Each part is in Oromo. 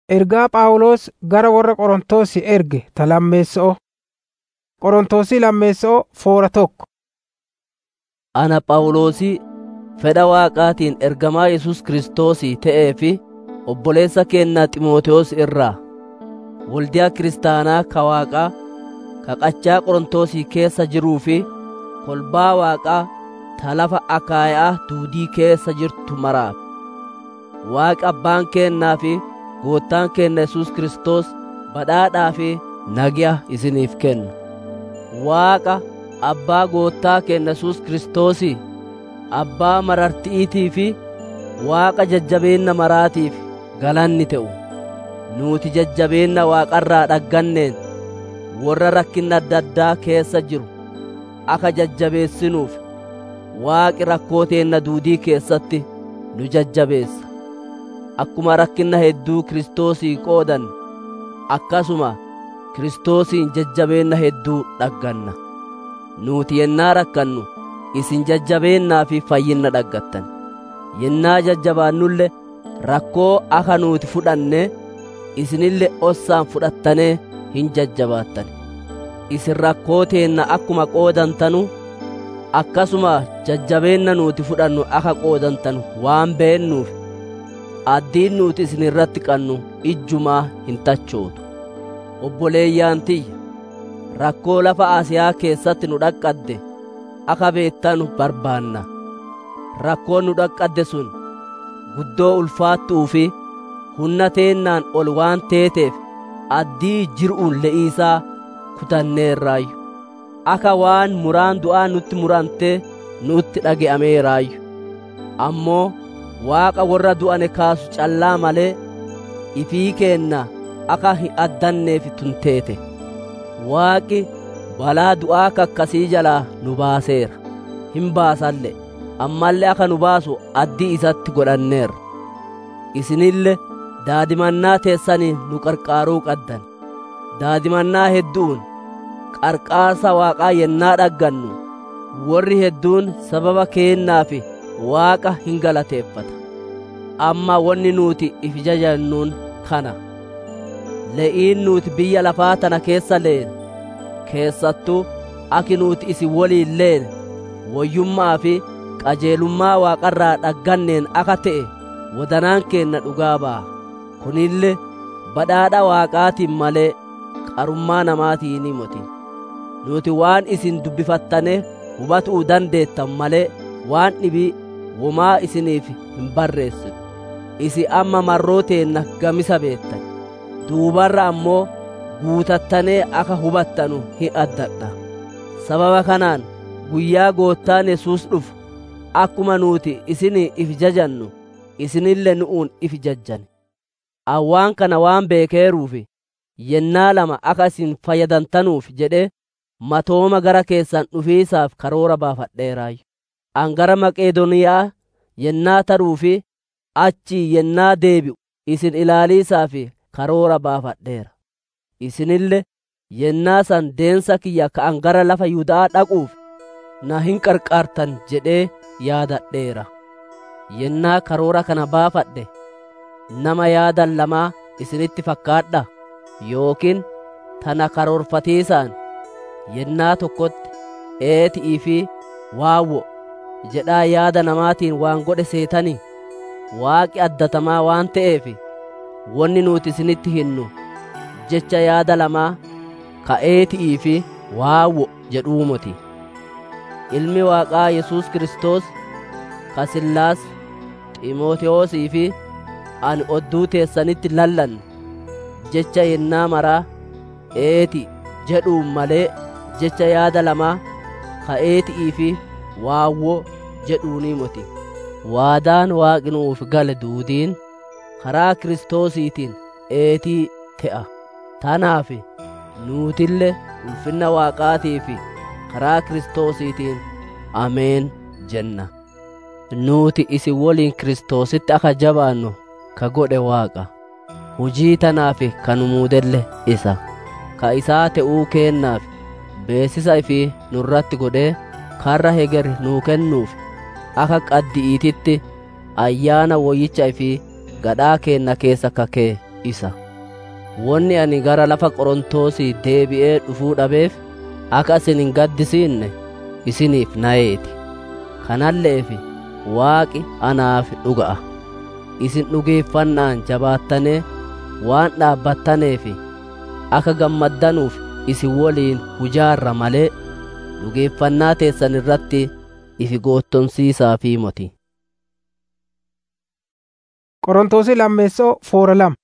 Ergaa Phaawulos gara warra Qorontos erge ta lammeessa'oo. Qorontosii lammeessa'oo foora tokko. Ana Phaawulosii fedha Waaqaatiin ergamaa Yesuus Kiristoosii ta'ee fi obboleessa keenya Ximootewoos irraa waldiyaa kiristaanaa ka Waaqaa ka qachaa Qorontosii keessa jiruu fi kolbaa Waaqaa ta lafa Akaayaa duudii keessa jirtu maraaf. Waaqa abbaan keennaa fi goottaan keenya Yesuus Kiristoos badhaadhaa fi nagiya isiniif kennu. Waaqa abbaa goottaa keenya Yesuus Kiristoosii abbaa mararti'iitii fi Waaqa jajjabeenna maraatiif galanni ta'u. Nuti jajjabeenna Waaqarraa dhagganneen warra rakkinna adda addaa keessa jiru akka jajjabeessinuuf Waaqi rakkoo teenna duudii keessatti nu jajjabeessa. Akkuma rakkinna hedduu Kiristoosii qoodan akkasuma Kiristoosiin jajjabeenna hedduu dhagganna. Nuti yennaa rakkannu isin jajjabeennaa fi fayyinna dhaggattan. Yennaa jajjabaannulle rakkoo akka nuti fudhanne isinille ossaan fudhattanee hin jajjabaattan. Isin rakkoo teenna akkuma qoodantanu akkasuma jajjabeenna nuti fudhannu akka qoodantanu waan beennuuf addiin nuti isin irratti qannu ijjumaa hin tachootu. Obboleeyyaan tiyya rakkoo lafa Asiyaa keessatti nu dhaqqadde akka beettanu barbaanna. Rakkoon nu dhaqqadde sun guddoo ulfaattuu fi humna teennaan ol waan teeteef addii jir'uun le'iisaa kutanneerraayyu. Akka waan muraan du'aa nutti murantee nutti dhage'ameeraayyu. Ammoo Waaqa warra du'ane kaasu callaa malee ifii keenna akka hin addanneef tunteete. Waaqi balaa du'aa kakkasii jalaa nu baaseera. Hin baasalle ammallee akka nu baasu addii isatti godhanneerra. Isinille daadimannaa teessanii nu qarqaaruu qaddan. Daadimannaa hedduun qarqaarsa Waaqaa yennaa dhaggannu warri hedduun sababa keennaaf Waaqa hin galateeffata. Amma wanni nuti if jajannuun kana. Le'iin nuti biyya lafaa tana keessa leen keessattuu aki nuti isin waliin leen woyyummaa fi qajeelummaa waaqarraa dhagganneen akka ta'e wadanaan keenna dhugaa ba'a. Kunille badhaadha waaqaatiin malee qarummaa namaatiin moti. Nuti waan isin dubbifattane hubatuu dandeettan malee waan dhibii womaa isiniif hin barreessinu. Isi amma marroo teenna gamisa beettan. Duubarra ammoo guutattanee akka hubattanu hin addadha. Sababa kanaan guyyaa goottaan Yesuus dhufu akkuma nuti isinii if jajannu isinille nu'uun if jajjan. Awwaan kana waan beekeeruufi yennaa lama akka isin fayyadantanuuf jedhee matooma gara keessan dhufiisaaf karoora baafadheeraayyu. An gara Maqeedoniyaa yennaa taruu fi achii yennaa deebi'u isin ilaaliisaaf karoora baafadheera. Isinille yennaa san deensa kiyya ka'an gara lafa Yihudaa dhaquuf na hin qarqaartan jedhee yaadadheera. Yennaa karoora kana baafadhe nama yaadan lamaa isinitti fakkaadha yookiin tana karoorfatiisaan yennaa tokkotti eeti'ii fi waawwo jedhaa yaada namaatiin waan godhe seetanii waaqi addatamaa waan ta'eef wanni nuti isinitti hinnu jecha yaada lamaa ka'eeti'ii fi waawwo jedhuumoti. Ilmi Waaqaa Yesuus Kiristoos ka Sillaas Xiimootewoosii fi ani odduu teessanitti lallanne jecha yennaa maraa eeti jedhuun malee jecha yaada lamaa ka'eeti'ii fi waawwoo jedhuunii moti. Waadaan waaqi nuuf gale duudiin karaa Kiristoosiitiin eetii te'a. Tanaaf nuutille ulfinna waaqaatii fi karaa Kiristoosiitiin Ameen jenna. Nuti isin waliin Kiristoositti akka jabaannu ka godhe Waaqa. Hujii tanaaf kan muudelle isa. Ka isaa ta'uu keennaaf beesisa fi nurratti godhee karra heger nuu kennuuf akka qaddi'iititti ayyaana woyyicha fi gadhaa keenna keessa kakee isa wonni ani gara lafa qorontoosi deebi'ee dhufuu dhabeef akka isin hin gaddisiinne isiniif na'eeti kanalleef waaqi anaaf dhuga'a isin dhugeeffannaan jabaattanii waan dhaabbattaneef akka gammaddanuuf isin woliin hujaarra malee dhugeeffannaa teessan irratti ifi goottonsiisaafii moti Qorontoosi lammeessoo foora lama.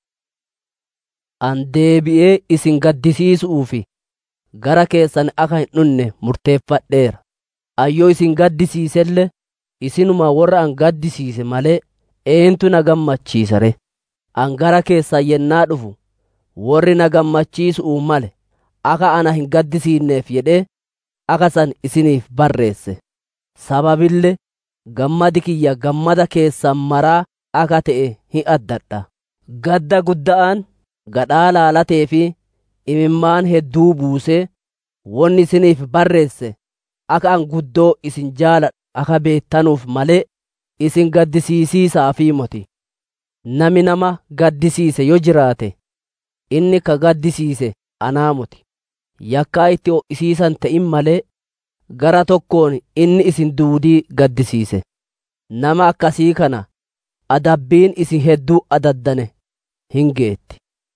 an deebi'ee isin gaddisiisuufi gara keessan akka hin dhunne murteeffadheera ayyoo isin gaddisiiselle isinuma warra an gaddisiise malee eentu na gammachiisare an gara keessan yennaa dhufu warri na gammachiisuu male akka ana hin gaddisiinneef jedhee akka san isiniif barreesse sababille gammadi kiyya gammada keessan maraa akka ta'e hin addadha gadda gudda'aan gadhaa laalatee fi imimmaan hedduu buusee wonni isiniif barreesse akka an guddoo isin jaaladhu akka beettanuuf malee isin gaddisiisiisaafii moti nami nama gaddisiise yoo jiraate inni ka gaddisiise anaa moti yakkaa itti ho'isiisan ta'in malee gara tokkoon inni isin duudii gaddisiise nama akkasii kana adabbiin isin hedduu adaddane hin geetti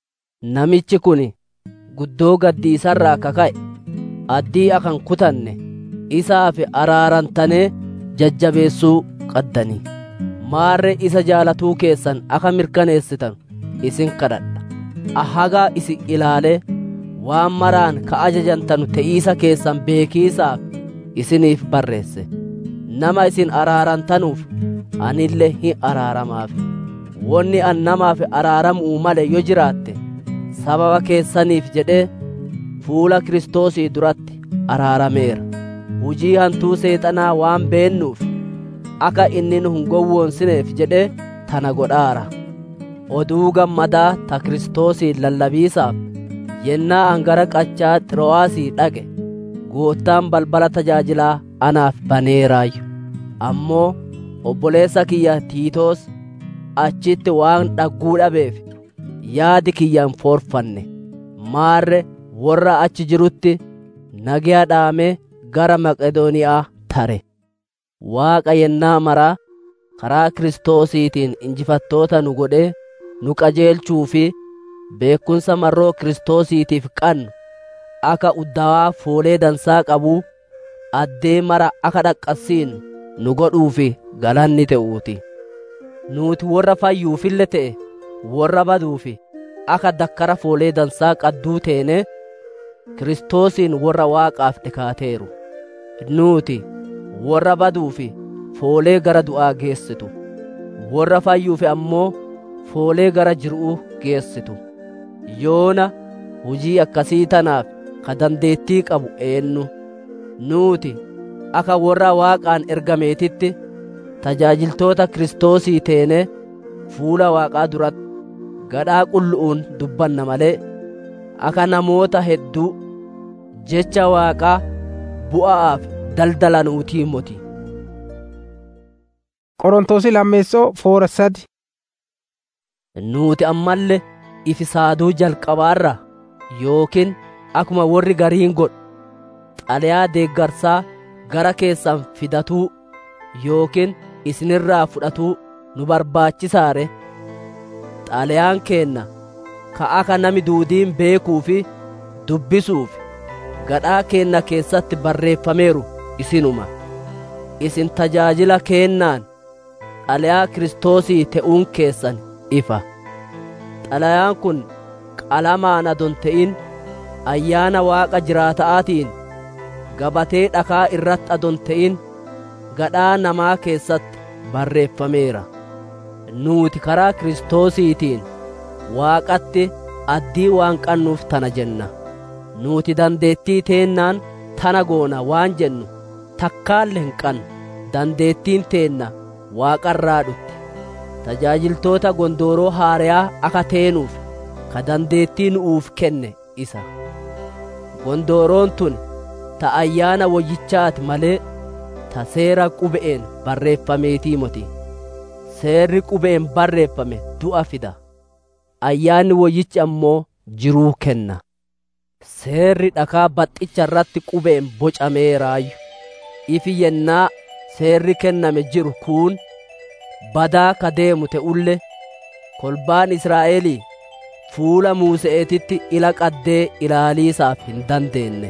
namichi kun guddoo gaddiisarraa kaka'e addii akan kutanne isaaf araarantanee jajjabeessuu qaddanii maarre isa jaalatuu keessan akka mirkaneessitan isin kadhadha ahagaa isin ilaalee waan maraan ka ajajantanu te'iisa keessan beekiisaaf isiniif barreesse nama isin araarantanuuf anillee hin araaramaaf wonni an namaaf araaramuu male yoo jiraatte sababa keessaniif jedhee fuula kiristoosii duratti araarameera hujii hantuu seexanaa waan beennuuf akka inni nu hin gowwoonsineef jedhee tana godhaara oduu gammadaa ta kiristoosiin lallabiisaaf yennaa an gara qachaa xiroo'aasii dhaqe goottaan balbala tajaajilaa anaaf baneeraayyu ammoo obboleessa kiyya tiitoos achitti waan dhagguu dhabeef yaadi kiyyaan foorfanne maarre warra achi jirutti nagiyaa dhaamee gara maqedooniyaa tare waaqa yennaa maraa karaa kiristoosiitiin injifattoota nu godhee nu qajeelchuu fi beekumsa marroo kiristoosiitiif qannu akka uddawaa foolee dansaa qabuu addee mara akka dhaqqasiinu nu godhuufi galanni ta'uuti nuuti warra fayyuufille ta'e warra baduufi akka dakkara foolee dansaa qadduu teene kiristoosiin warra waaqaaf dhikaateeru nuuti warra baduufi foolee gara du'aa geessitu warra fayyuufi ammoo foolee gara jiru'uu geessitu yoona hujii akkasii tanaaf ka dandeettii qabu eennu nuuti akka warra waaqaan ergameetitti tajaajiltoota kiristoosii teene fuula waaqaa duratti gadhaa qullu'uun dubbanna malee akka namoota hedduu jecha waaqaa bu'aaf daldalanuutii moti Qorontoosi lammeessoo foora sadi. nuuti ammallee ifi saaduu jalqabaarra yookiin akkuma warri gariin godhu xalayaa deeggarsaa gara keessan fidatuu yookiin isinirraa fudhatuu nu barbaachisaare xalayaan keenna ka akka nami duudiin beekuu fi dubbisuuf gadhaa keenna keessatti barreeffameeru isinuma isin tajaajila keennaan xalayaa kiristoosii te'uun keessan ifa xalayaan kun qalamaan adon te'in ayyaana waaqa jiraata'aatiin gabatee dhakaa irratti adon te'in gadhaa namaa keessatti barreeffameera nuuti karaa kiristoosiitiin waaqatti addii waan qannuuf tana jenna nuuti dandeettii teennaan tana goona waan jennu takkaalle hin qannu dandeettiin teenna waaqarraa dhutti tajaajiltoota gondooroo haariyaa akka teenuuf ka dandeettii nu'uuf kenne isa gondooroon tun ta ayyaana woyyichaati malee ta seera qube'een barreeffameetii moti seerri qube'een barreeffame du'a fida ayyaanni woyyichi ammoo jiruu kenna seerri dhakaa baxxicha irratti qubeen bocameeraayyu ifi yennaa seerri kenname jiru kun badaa ka deemu te'ulle kolbaan israa'elii fuula muuse'eetitti ila qaddee ilaaliisaaf hin dandeenne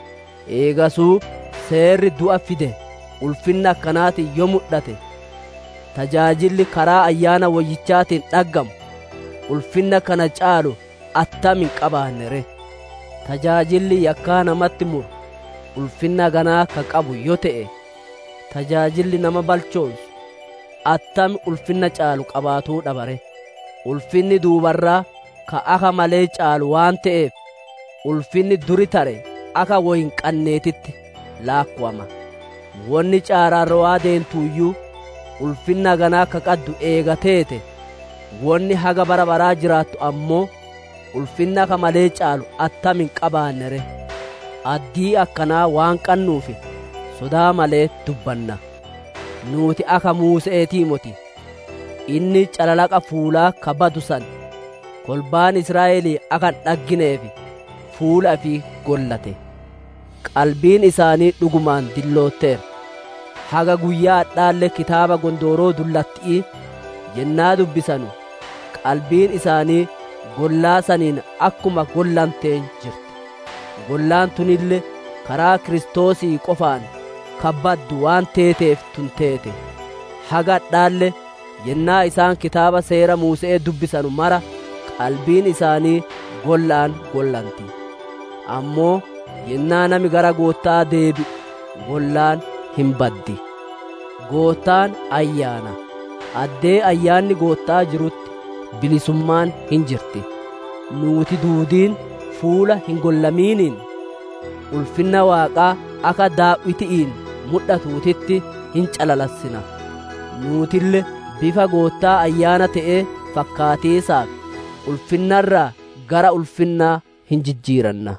eegasuu seerri du'a fide ulfinna akkanaatiin yoo mudhate tajaajilli karaa ayyaana woyyichaatiin dhaggamu ulfinna kana caalu attamin qabaannere tajaajilli yakkaa namatti muru ulfinna ganaa ka qabu yoo ta'e tajaajilli nama balchoonsu attami ulfinna caalu qabaatuu dhabare ulfinni duubarraa ka aka malee caalu waan ta'eef ulfinni duri tare aka woyin qanneetitti laakkuwama wonni caaraarrawaa deentuuyyuu ulfinna ganaa ka qaddu eegateete wonni haga bara baraa jiraattu ammoo ulfinna ka malee caalu attamin qabaannere addii akkanaa waan qannuufi sodaa malee dubbanna nuuti aka muuse'eetii moti inni calalaqa fuulaa ka badu san kolbaan israa'elii akan dhaggineefi fuula fi gollate qalbiin isaanii dhugumaan dillootteera haga guyyaa adhaalle kitaaba gondooroo dullatti'ii yennaa dubbisanu qalbiin isaanii gollaa saniin akkuma gollanteen jirti gollaan tunille karaa kiristoosii qofaan kabbaddu waan teeteef tun teete haga adhaalle yennaa isaan kitaaba seera muuse'ee dubbisanu mara qalbiin isaanii gollaan gollanti ammoo yennaa nami gara goottaa deebi gollaan hin baddi goottaan ayyaana addee ayyaanni goottaa jirutti bilisummaan hin jirti nuuti duudiin fuula hin gollamiiniin ulfinna waaqaa akka daawwiti'iin mudhatuutitti hin calalassina nuutille bifa goottaa ayyaana ta'ee fakkaatiisaaf ulfinnarraa gara ulfinnaa hin jijjiiranna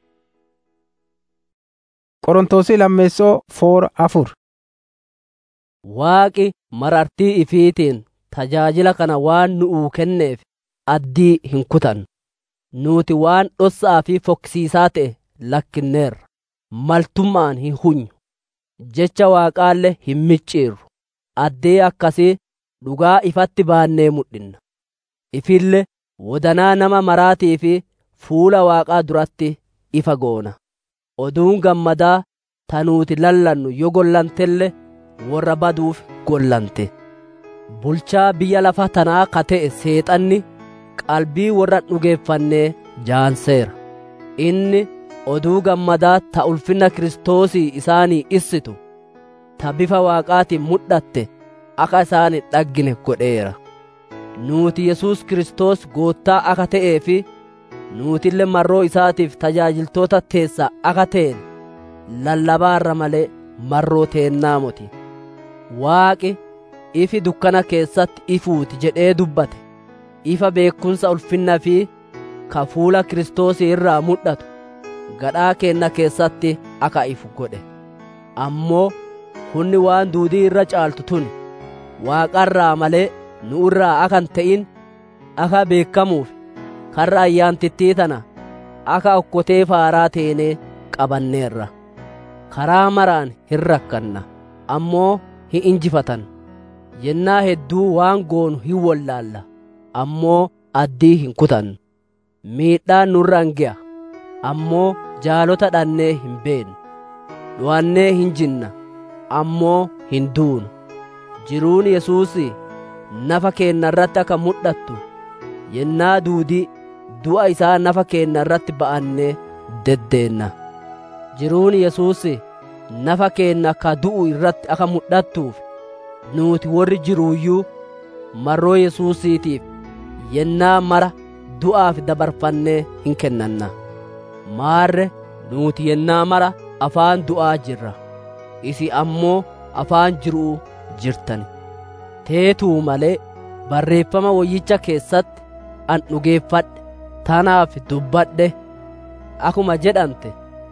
Qorontoosi lammeessoo foora afur. Waaqi marartii ifiitiin tajaajila kana waan nu'uu kenneef addii hin kutan nuuti waan dhossaa fi fokkisiisaa ta'e lakkinneerra maltummaan hin hunyu jecha waaqaalle hin micciirru addee akkasii dhugaa ifatti baannee mudhinna ifille wodanaa nama maraatii fi fuula waaqaa duratti ifa goona oduun gammadaa tanuuti lallannu yoo gollantelle warra baduuf gollante bulchaa biyya lafa tanaa ka ta'e seexanni qalbii warra dhugeeffannee jaanseera inni oduu gammadaa ta ulfinna kiristoosii isaanii issitu ta bifa waaqaatiin mudhatte akka isaan hin dhaggine godheera nuuti yesus kiristoos goottaa akka ta'ee fi nuutillee marroo isaatiif tajaajiltoota teessaa akka ta'en lallabaarra malee marroo teennaa moti waaqi ifi dukkana keessatti ifuuti jedhee dubbate ifa beekumsa ulfinna fi ka fuula kiristoosii irraa mudhatu gadhaa keenna keessatti akka ifu godhe ammoo hunni waan duudii irra caaltu tun waaqarraa malee nu irraa akan ta'in akka beekamuuf karra ayyaantittii tana akka okkotee faaraa teenee qabanneerra karaa maraan hin rakkanna ammoo hin injifatan yennaa hedduu waan goonu hin wallaalla ammoo addii hin kutan miidhaan nurraan ge'a ammoo jaalota dhannee hin beenu dhu'annee hin jinna ammoo hin duunu jiruun yesuus nafa keenna irratti akka mudhattu yennaa duudii du'a isaa nafa keenna irratti ba'annee deddeenna jiruun yesuus nafa keenna ka du'u irratti akka mudhattuuf nuuti warri jiruuyyuu marroo yesuusiitiif yennaa mara du'aaf dabarfannee hin kennanna maarre nuuti yennaa mara afaan du'aa jirra isi ammoo afaan jiruu jirtani teetuu malee barreeffama wayyicha keessatti an dhugeeffadhe tanaaf dubbadhe akuma jedhante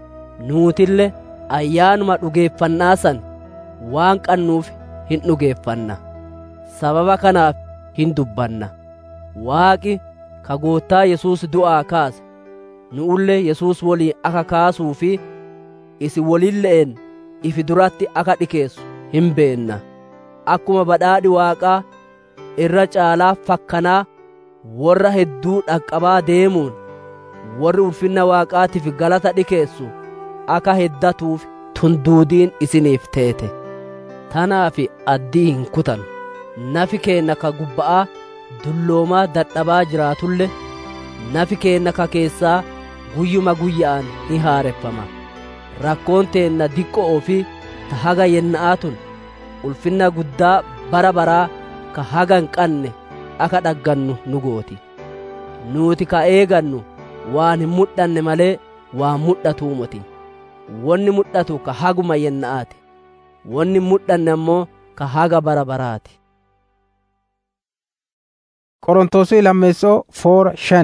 nuutille ayyaanuma dhugeeffannaa san waan qannuuf hin dhugeeffanna sababa kanaaf hin dubbanna waaqi ka goottaa yesuus du'aa kaase nu'ulle yesuus woliin aka kaasuu fi isi wolille'en ifi duratti aka dhikeessu hin beenna akkuma badhaadhi waaqaa irra caalaa fakkanaa warra hedduu dhaqqabaa deemuun warri ulfinna waaqaatiif galata dhikeessu aka heddatuuf tunduudiin isiniif teete tanaaf addii hin kutan nafi keenna ka gubba'aa dulloomaa dadhabaa jiraatulle nafi keenna ka keessaa guyyuma guyya'an ni haareffama rakkoon teenna diqqo'oo fi ta haga yenna'aatun ulfinna guddaa bara baraa ka haga hin qanne aka dhaggannu nu gooti nuuti ka eegannu waan hin mudhanne malee waan mudhatuu moti wonni mudhatu ka haguma yenna'aati wonni hin mudhanne ammoo ka haga bara baraati Qorontosii lammeessoo foora shan.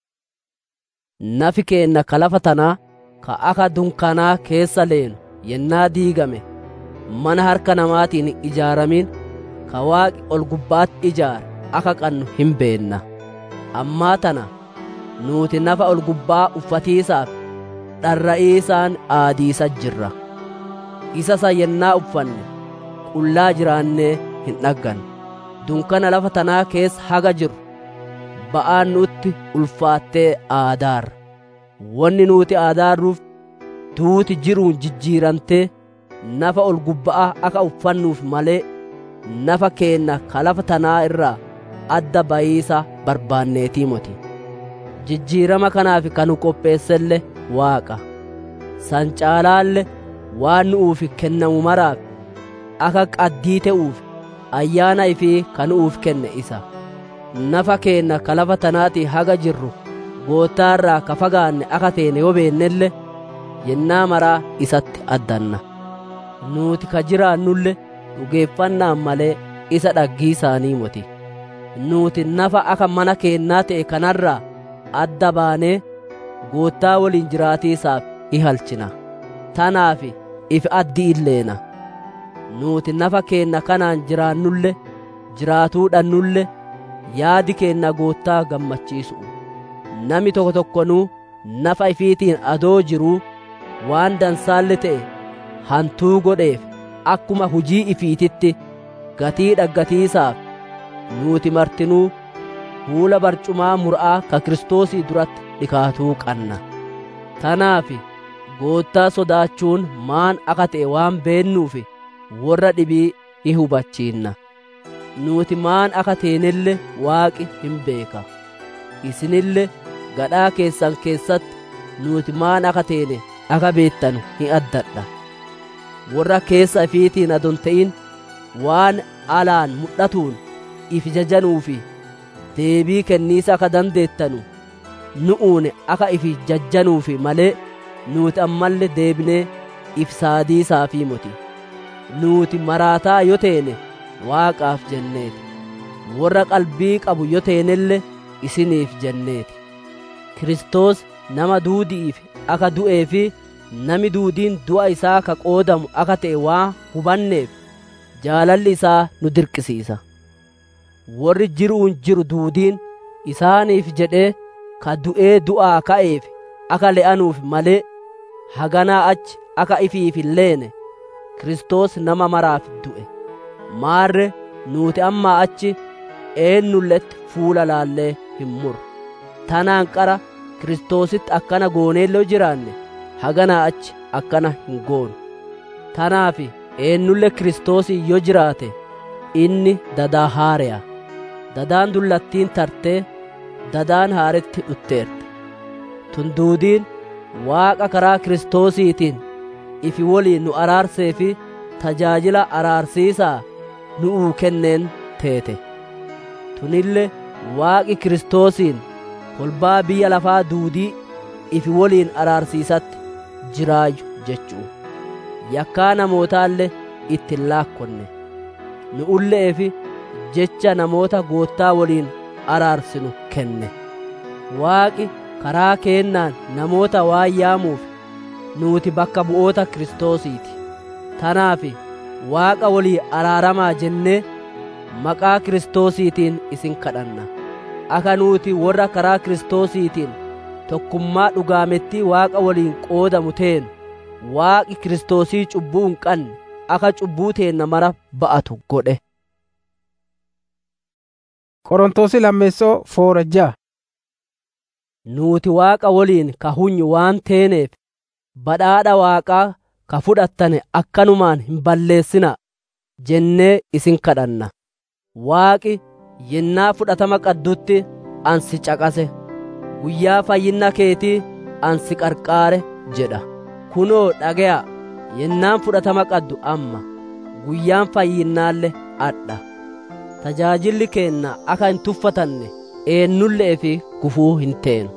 nafi keenna ka lafa tanaa ka aka dunkanaa keessa leenu yennaa diigame mana harka namaatiin ijaaramin ka waaqi ol gubbaatti ijaare aka qannu hin beenna ammaa tana nuuti nafa ol gubbaa uffatiisaaf dharra'iisaan aadiisa jirra isasa yennaa uffanne qullaa jiraannee hin dhaggan dunkana lafa tanaa keessa haga jiru ba'aan nutti ulfaattee aadaarra wanni nuti aadaarruuf duuti jiruun jijjiirantee nafa ol gubbaa aka uffannuuf malee nafa keenna ka lafa tanaa irraa adda bayiisa barbaanneetii moti jijjiirama kanaaf kanu qopheesselle waaqa san caalaalle waan nu'uuf kennamu maraaf aka qaddii ta'uuf ayyaana ifii kanu'uuf kenne isa nafa keenna ka lafa tanaati haga jirru goottaarraa ka fagaanne aka teene yoo beennelle yennaa maraa isatti addanna nuuti ka jiraannulle dhugeeffannaan malee isa dhaggii isaanii moti nuuti nafa aka mana keennaa ta'e kanarraa adda baanee goottaa waliin jiraatiisaaf ihalchina tanaaf ifi addi illeena nuuti nafa keenna kanaan jiraannulle jiraatuudhannulle yaadi keenna goottaa gammachiisu nami tokko tokkonuu nafa ifiitiin adoo jiruu waan dansaalle ta'e hantuu godheef akkuma hujii ifiititti gatii dhaggatiisaaf nuuti martinuu fuula barcumaa mur'aa ka kiristoosii duratti dhikaatuu qanna tanaaf goottaa sodaachuun maan aka ta'e waan beennuuf warra dhibii ni hubachiinna nuuti maan aka teenelle waaqi hin beeka isinille gadhaa keessan keessatti nuuti maan aka teene aka beettanu hin addadha warra keessa ifiitiin adon ta'in waan alaan mudhatuun if jajjanuufi deebii kenniisa aka dandeettanu nu'uune aka ifi jajjanuufi malee nuuti ammalle deebinee if saadiisaafii moti nuuti maraataa yo teene waaqaaf jenneeti warra qalbii qabu yo teenelle isiniif jenneeti kiristoos nama duudi'iif aka du'ee fi nami duudiin du'a isaa ka qoodamu aka ta'e waa hubanneef jaalalli isaa nu dirqisiisa warri jiruun jiru duudiin isaaniif jedhee ka du'ee du'aa ka'eef aka le'anuuf malee haganaa achi aka ifiif hin leene Kiristoos nama maraaf du'e maarre nuuti ammaa achi eennulletti fuula laallee hin muru tanaan qara Kiristoositti akkana gooneelloo jiraanne haganaa achi akkana hin goonu tanaaf eennulle Kiristoosii yoo jiraate inni dadaa haareya dadaan dullattiin tartee dadaan haaretti dhutteerte tunduudiin waaqa karaa Kiristoosiitiin ifi woliin nu araarsee fi tajaajila araarsiisaa nu'uu kenneen teete tunille waaqi Kiristoosiin kolbaa biyya lafaa duudii ifi woliin araarsiisatti jiraayu jechuu yakkaa namootaallee ittiin laakkonne nu'ulleefi jecha namoota goottaa woliin araarsinu kenne waaqi karaa keennaan namoota waan yaamuuf nuuti bakka bu'oota kiristoosiiti tanaaf waaqa walii araaramaa jennee maqaa kiristoosiitiin isin kadhanna akka nuuti warra karaa kiristoosiitiin tokkummaa dhugaamettii waaqa waliin qoodamu teenu waaqi kiristoosii cubbuu hin qabne akka cubbuu teenna mara ba'atu godhe qorontoosi lammeessoo foora ja'a nuuti waaqa waliin ka hunyu waan teeneef badhaadha waaqaa ka fudhattane akkanumaan hin balleessina jennee isin kadhanna waaqi yennaa fudhatama qaddutti ansi caqase guyyaa fayyinna keetii ansi qarqaare jedha kunoo dhagaya yennaan fudhatama qaddu amma guyyaan fayyinnaalle adha tajaajilli keenna akka hin tuffatanne eennullee fi gufuu hin teenu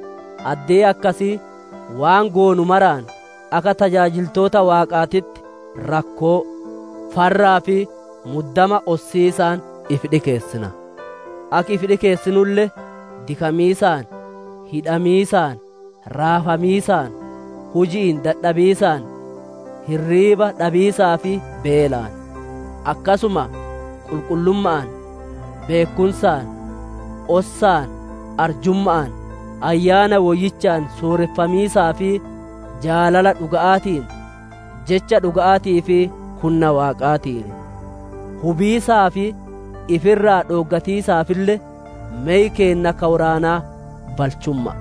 addee akkasii waan goonu maraan akka tajaajiltoota waaqaatitti rakkoo farraa fi muddama ossiisaan if dhikeessina akka if dhikeessinullee dikamiisaan hidhamiisaan raafamiisaan hujiin dadhabiisaan hirriiba dhabiisaa fi beelaan akkasuma qulqullummaan beekumsaan ossaan arjummaan ayyaana woyyichaan sooreffamiisaa fi jaalala dhuga'aatiin jecha dhuga'aatii fi hunna waaqaatiin hubiisaa fi ifirraa dhooggatiisaafille meey keenna kawraanaa balchumma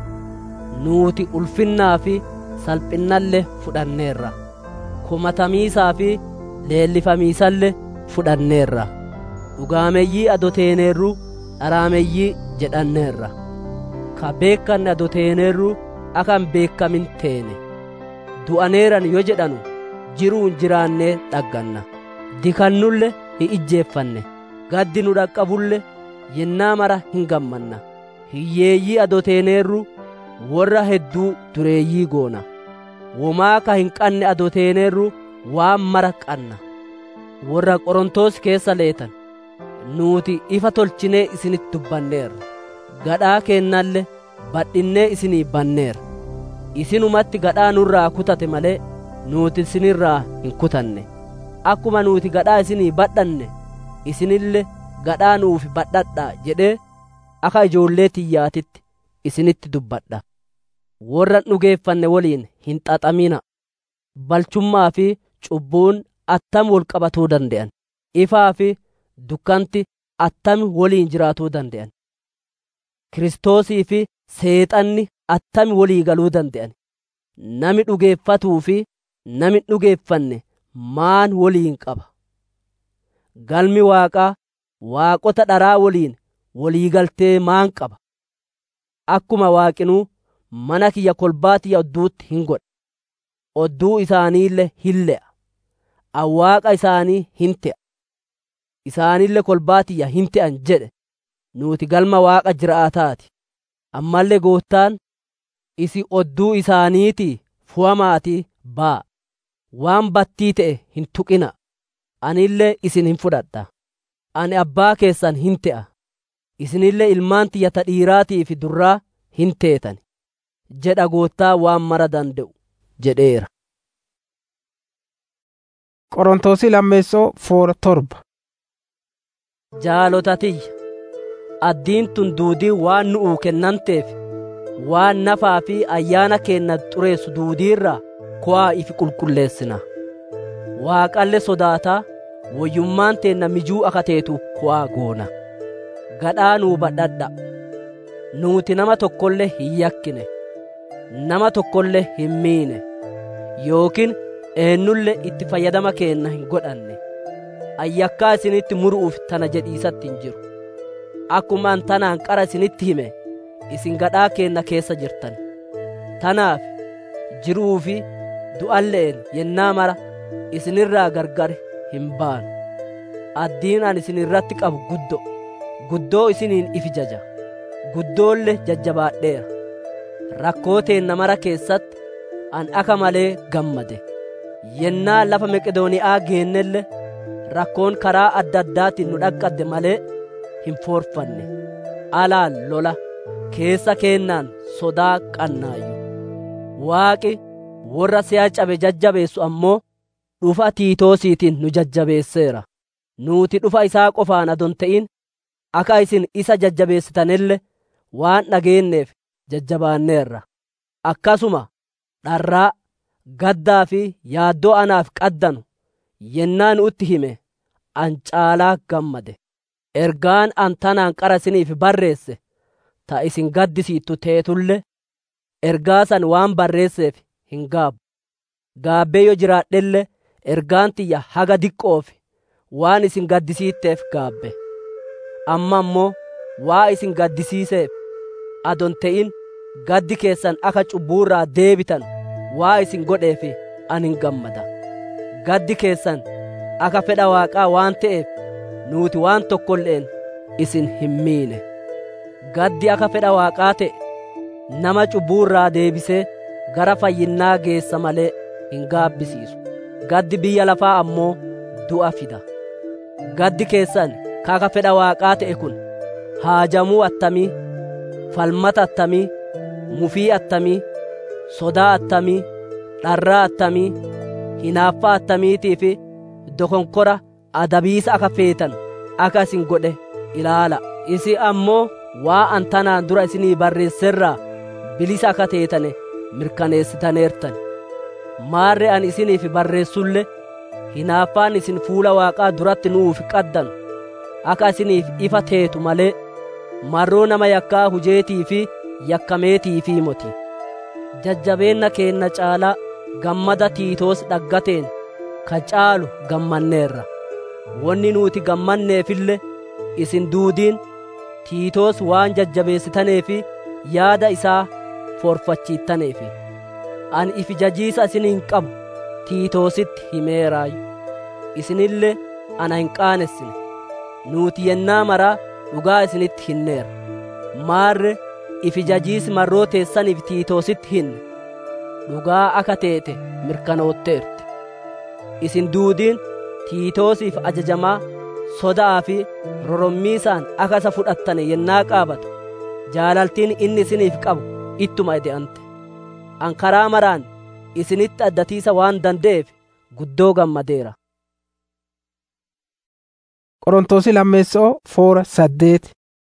nuuti ulfinnaa fi salphinnalle fudhanneerra kumatamiisaa fi leellifamiisalle fudhanneerra dhugaameyyii adoteeneerru dharaameyyii jedhanneerra ka beekkanne adoteeneerru akan beekamin teene du'aneeran yo jedhanu jiruun jiraannee dhagganna dikannulle hin ijjeeffanne gaddi nu dhaqqabulle yennaa mara hin gammanna hiyyeeyyii adoteeneerru warra hedduu dureeyyii goona womaa ka hin qanne adoteeneerru waan mara qanna warra qorontoos keessa leetan nuuti ifa tolchinee isinitti dubbanneerra gadhaa kennalle badhinnee isinii banneerra isinumatti gadhaa nurraa kutate malee nuuti isinirraa hin kutanne akkuma nuuti gadhaa isinii badhanne isinille gadhaa nuufi badhadhaa jedhee akka ijoollee tiyyaatitti isinitti dubbadha warra dhugeeffanne waliin hin xaxamina balchummaa fi cubbuun attam wol qabatuu dande'an ifaa fi dukkanti attami waliin jiraatuu dande'an kiristoosii fi seexanni attami walii galuu dande'an nami dhugeeffatuu fi nami dhugeeffanne maan waliin qaba galmi waaqaa waaqota dharaa waliin walii galtee maan qaba akkuma waaqinuu mana kiyya kolbaatiyya odduutti hin godha odduu isaaniille hin le'a awwaaqa isaanii hin te'a isaanille kolbaatiyya hin te'an jedhe nuuti galma waaqa jiraataati ammallee gooftaan isi odduu isaaniitii fu'amaatii baa waan battii ta'e hin tuqina anillee isin hin fudhadha ani abbaa keessan hin te'a isinillee ilmaan tiyya ta dhiiraatii fi durraa hin teetan jedha gooftaa waan mara danda'u jedheera qorontoosi lammeessoo foora torba jaalotatiyya addiin tun duudii waan nu'uu kennanteef waan nafaa fi ayyaana keenna xureessu duudiirraa ku'aa ifi qulqulleessina waaqalle sodaataa woyyummaan teenna mijuu akka teetu ku'aa goona gadhaa nuu badhadha nuuti nama tokkolle hin yakkine nama tokkolle hin miine yookiin eennulle itti fayyadama keenna hin godhanne ayyakkaa isinitti muru'uuf tana jedhiisatti hin jiru akkumaan tanaan qara isinitti hime isin gadhaa keenna keessa jirtan tanaaf jiruu fi du'alle'en yennaa mara isinirraa gargar hin baanu addiin an isin irratti qabu guddo guddoo isiniin ifi jaja guddoolle jajjabaadheera rakkoo teenna mara keessatti an aka malee gammade yennaa lafa meqedooniyaa geennelle rakkoon karaa adda addaatiin nu dhaqqadde malee hin foorfanne alaan lola keessa keennaan sodaa qannaayyu waaqi warra si'a cabe jajjabeessu ammoo dhufa tiitoosiitiin nu jajjabeesseera nuuti dhufa isaa qofaan adon ta'in akka isin isa jajjabeessitanille waan dhageenneef jajjabaanneerra akkasuma dharraa gaddaa fi yaaddoo anaaf qaddanu yennaa nutti hime an caalaa gammade ergaan an tanaan qara isiniif barreesse ta isin gaddisiittu teetulle ergaa san waan barreesseef hin gaabbu gaabbee yoo jiraadhelle ergaan tiyya haga diqqoof waan isin gaddisiitteef gaabbe amma ammoo waa isin gaddisiiseef adon te'in gaddi keessan akka cubbuurraa deebitan waa isin godheef anin gammada gaddi keessan akka fedha waaqaa waan ta'eef nuuti waan tokkolleen isin hin miine gaddi akka fedha waaqaa ta'e nama cubbuurraa deebisee gara fayyinnaa geessa malee hin gaabbisiisu gaddi biyya lafaa ammoo du'a fida gaddi keessan akka fedha waaqaa ta'e kun haajamuu attamii falmata attamii mufii attamii sodaa attamii dharraa attamii hinaaffaa attamiitii fi dokonkora adabiisa akka feetan akka isin godhe ilaala isi ammoo waa an tanaan dura isinii barreesserraa bilisa akka teetane mirkaneessitaneertan maarre an isiniif barreessulle hinaaffaan isin fuula waaqaa duratti nuuf qaddanu akka isiniif ifa teetu malee marroo nama yakkaa hujeetii fi yakkameetii fi moti jajjabeenna keenna caalaa gammada tiitoos dhaggateen ka caalu gammanneerra wonni nuti gammanneefille isin duudiin tiitoos waan jajjabeessitaneefi yaada isaa forfachiittaneefi ani ifi jajiisa isiniin qabu tiitoositti himeeraayu isinille ana hin qaanessine nuuti yennaa maraa dhugaa isinitti hinneerra maarre ifi jajiisi marroo teessaniif tiitoositti hinne dhugaa akka teete mirkanootteerti isin duudiin tiitoosiif ajajamaa sodaa fi rorommiisaan akka isa fudhattane yennaa qaabatu jaalaltiin inni isiniif qabu ittuma ide'ante an karaa maraan isinitti addatiisa waan danda'eef guddoo gammadeera qorontoosi lammeessoo foora saddeet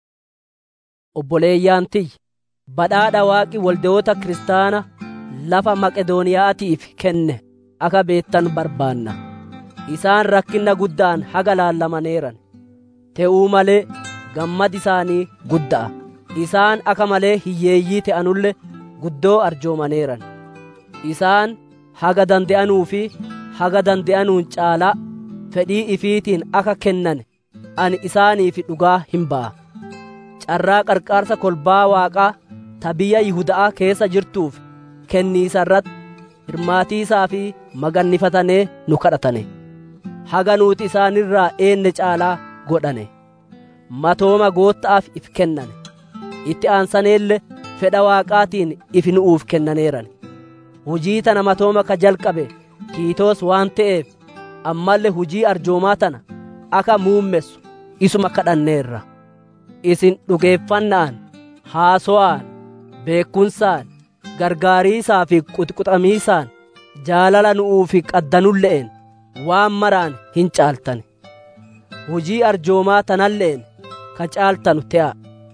obboleeyyaan tiyya badhaadha waaqi waldeyoota kiristaana lafa maqedooniyaatiif kenne akka beettan barbaanna isaan rakkinna guddaan haga laallamaneeran te'uu malee gammad isaanii gudda'a isaan akka malee hiyyeeyyii te'anulle guddoo arjoomaneeran isaan haga dande'anuu fi haga dande'anuun caalaa fedhii ifiitiin akka kennan ani isaaniif dhugaa hin ba'a carraa qarqaarsa kolbaa waaqaa ta biyya Yihuda'aa keessa jirtuuf kenniisa irratti hirmaatiisaa fi magannifatanee nu kadhatane haga nuuti isaanirraa eenne caalaa godhane matooma gootta'aaf if kennane itti aansaneelle fedha waaqaatiin if nu'uuf kennaneeran hujii tana matooma ka jalqabe tiitoos waan ta'eef ammallee hujii arjoomaa tana akka muummessu isuma kadhanneerra isin dhugeeffannaan haasowaan beekumsaan gargaariisaa fi quxquxamiisaan jaalala nu'uufi qaddanulle'en waan maraan hin caaltane hujii arjoomaa tanalle'en ka caaltanu te'a